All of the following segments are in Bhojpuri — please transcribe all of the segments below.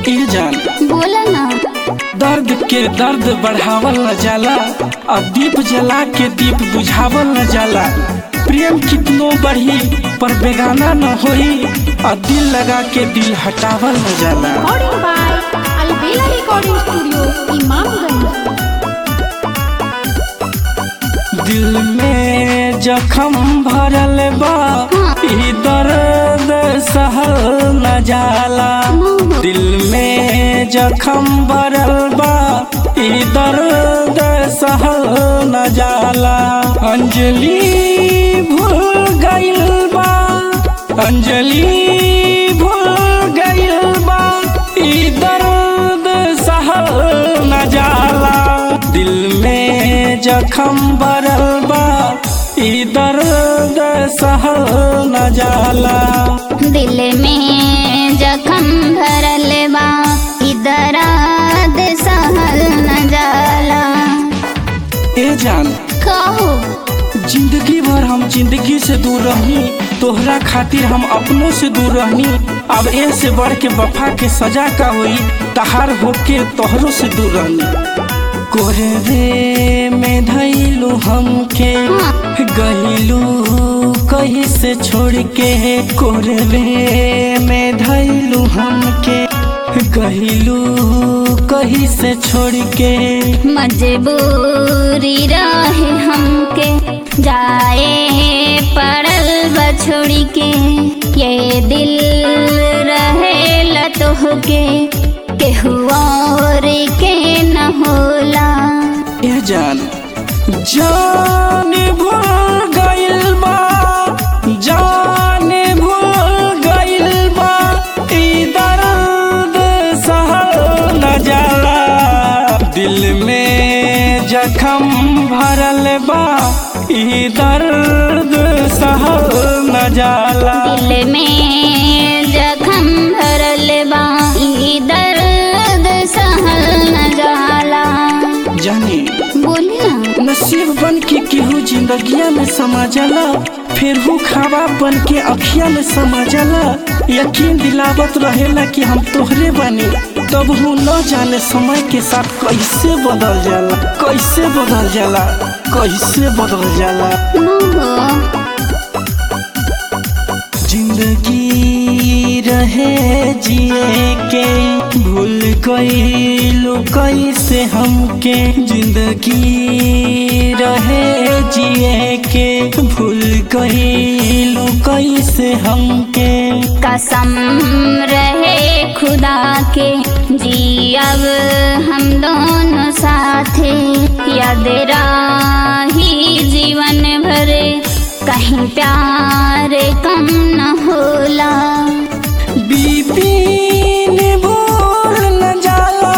ए जान बोला ना दर्द के दर्द बढ़ावल न जाला अब दीप जला के दीप बुझावल न जाला प्रेम कितनो बढ़ी पर बेगाना न होई और दिल लगा के दिल हटावल न जाला recording by Albela recording studio Imamganj दिल में जखम भरल बा ई दर्द सहल न जाला दिल में जखम भरल बा ई दर्द सहल न जाला अंजलि भूल गइल बा अंजलि भूल गइल बा ई दर्द सहल न जाला दिल में जखम भरल बा ई दर्द सहल न जाला दिल में जखम भरल बा इधर सहल न जाला ए जान कहो जिंदगी भर हम जिंदगी से दूर रही तोहरा खातिर हम अपनों से दूर रहनी अब ए से बढ़ के वफा के सजा का हुई तहार होके तोहरों से दूर रहनी कोहरे में धैलू हमके गहिलू कहीं से छोड़ के कोहरे में धैलू हमके गहिलू कहीं से छोड़ के मजबूरी रहे हमके जाए पड़ल बछोड़ी के ये दिल रहे लतोह के केहू और के न होला ए जान जान भूल गइल बा जान भूल गइल बा ई दर्द सहल न जाला दिल में जखम भरल बा ई दर्द सहल न जाला दिल में जखम भरल बा ई दर्द सहल न जाला जानी बोली ना नसीब बन के केहू जिंदगिया में समा जाला फिर हूँ खावा बन के अखिया में समा जाला यकीन दिलावत रहेला कि हम तोहरे बनी तब हूँ न जाने समय के साथ कैसे बदल जाला कैसे बदल जाला कैसे बदल जाला मोह जिंदगी रहे जिए के भूल गईलू कैसे हमके जिंदगी रहे जिए के भूल गईलू कैसे हमके कसम रहे खुदा के जी अब हम दोनों साथे याद राही जीवन भरे कहीं प्यार कम न होला बीपीन भूल न जाला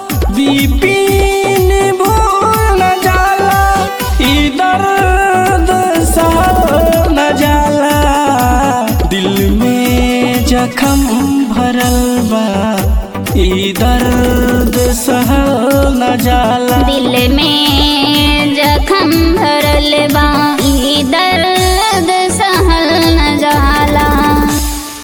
बीपीन भूल न जाला ई दर्द सहल न जाला दिल में जखम भरल बा ई दर्द सहल न जाला दिल में जखम भरल बा ई दर्द